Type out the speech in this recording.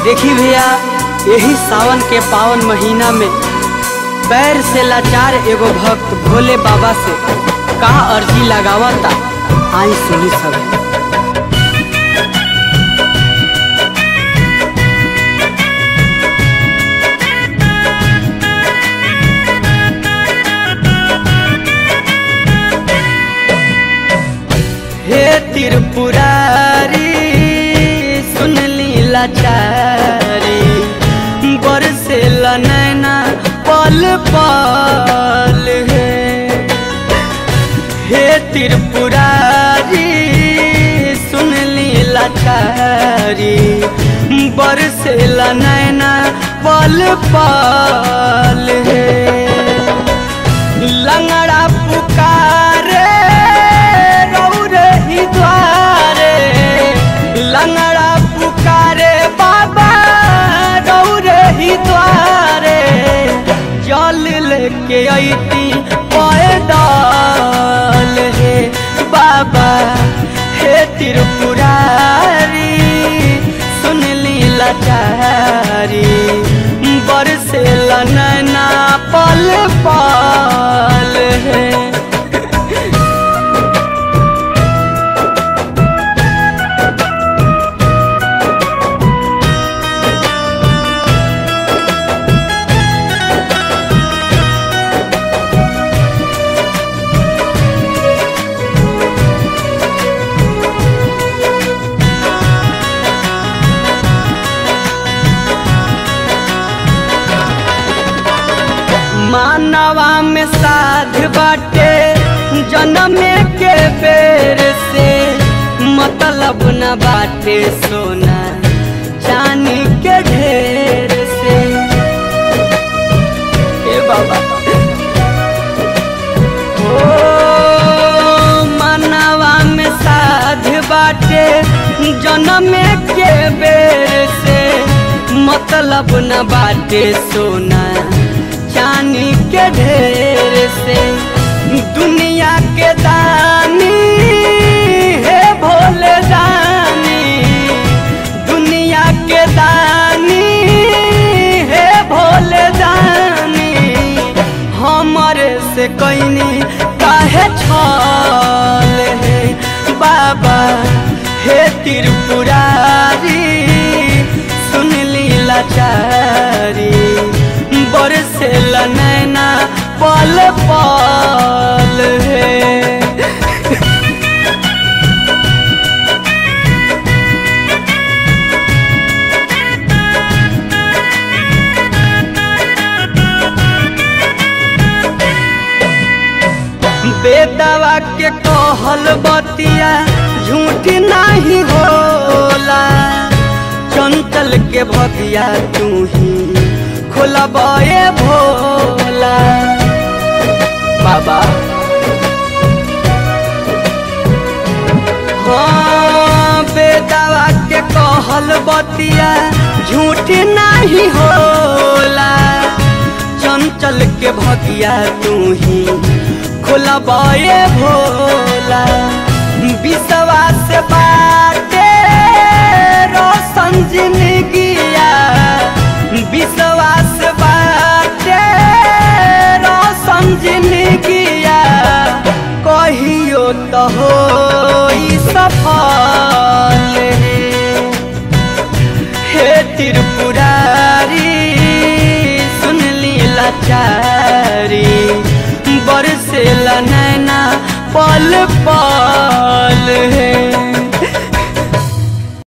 देखी भैया यही सावन के पावन महीना में पैर से लाचार एगो भक्त भोले बाबा से का अर्जी लगावता आई सुनी सब हे त्रिपुरारी सुन ली लाचारी बरसे नैना पल पल है हे त्रिपुरारी सुन ली लाचारी बरसे नैना पल पल है लंगड़ा पुकारे रौरे ही द्वारे लंगड़ा पुकारे बाबा रौरे ही द्वारे जल लेके अती पैदल हे बाबा हे त्रिपुरारी सुन ली लाचारी बरसे नैना पल पल है मानवा में साध बाटे जन्म के बेर से मतलब न बाटे सोना चांदी के ढेर से ए बाबा ओ मानवा में साध बाटे जन्म के बेर से मतलब न बाटे सोना चांदी के ढेर से दुनिया के दानी है भोले दानी दुनिया के दानी है भोले दानी हमरे से कैनी काहे छल है बाबा हे त्रिपुरारी सुन ली लाचारी बरसे नैना पल पल है बेदवा के कहल बतिया झूठ नहीं होला चंचल के भगिया तू ही खोलबे भोला बाबा हाँ बेदवा के कहल बतिया झूठ नहीं होला चंचल के भगिया तू ही खोलबे भोला विश्वास बाटे रोशन जिंदगिया विश्वास बाटे रोशन जिंदगिया कहियो तो हो सफल हे त्रिपुरारी सुन ली लाचारी बरसे नैना पल पल है